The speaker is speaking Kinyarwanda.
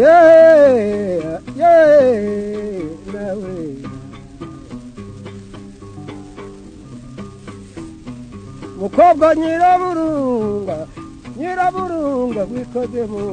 Yeah, yeah, that way. mukobwa nyiraburunga nyiraburunga wikoze mu